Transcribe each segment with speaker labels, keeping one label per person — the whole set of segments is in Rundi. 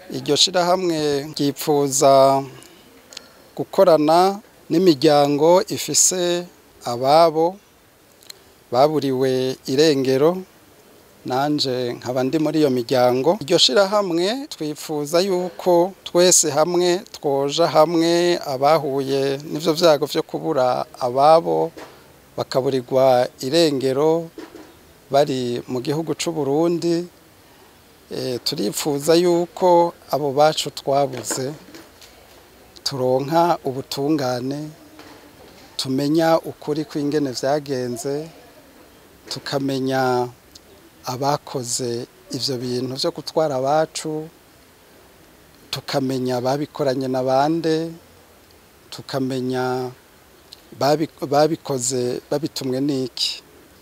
Speaker 1: iryo shirahamwe ryipfuza gukorana n'imiryango ifise ababo baburiwe irengero nanje nkaba ndi muri iyo miryango iryo shirahamwe twifuza yuko twese hamwe twoja hamwe abahuye n'ivyo vyago vyo kubura ababo bakaburirwa irengero bari mu gihugu c'u Burundi e, turifuza yuko abo bacu twabuze turonka ubutungane tumenya ukuri kw'ingene vyagenze tukamenya abakoze ivyo bintu vyo gutwara abacu tukamenya babikoranye na bande tukamenya babikoze babitumwe n'iki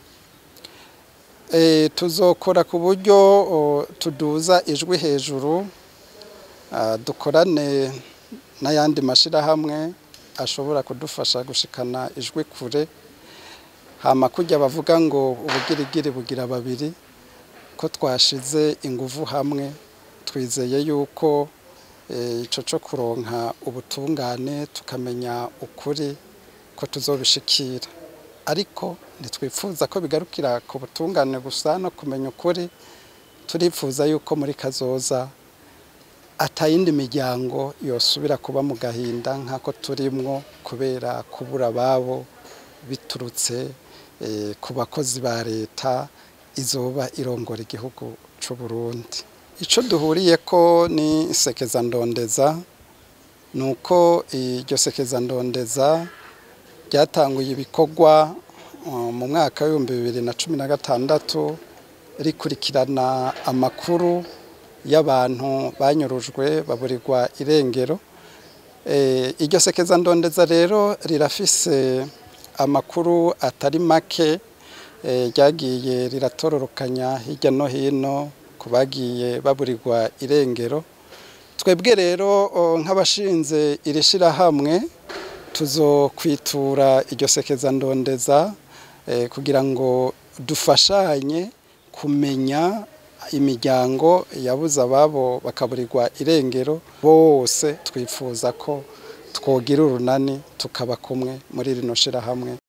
Speaker 1: tuzokora ku buryo tuduza ijwi hejuru dukorane n'ayandi mashyirahamwe ashobora kudufasha gushikana ijwi kure hama kujya bavuga ngo ubugirigiri bugira babiri ko twashize ingufu hamwe twizeye yuko icyo cyo kuronka ubutungane tukamenya ukuri ko tuzobishikira ariko ntitwifuza ko bigarukira ku butungane gusa no kumenya ukuri turifuza yuko muri kazoza atayindi miryango yosubira kuba mu gahinda nk'ako turimwo kubera kubura ababo biturutse ku bakozi ba leta izoba irongora igihugu cy'u Burundi icyo duhuriye ko ni sekeza ndondeza ni uko iryo sekeza ndondeza ryatanguye ibikorwa mu mwaka w'ibihumbi bibiri na cumi na gatandatu rikurikirana amakuru y'abantu banyurujwe baburirwa irengero iryo sekeza ndondeza rero rirafise amakuru atari make ryagiye riratororokanya hirya no hino ku bagiye baburirwa irengero twebwe rero nk'abashinze iri shyirahamwe tuzokwitura iryo sekeza ndondeza kugira ngo dufashanye kumenya imiryango yabuze ababo bakaburirwa irengero bose twifuza ko twogira urunani tukaba kumwe muri rino shyirahamwe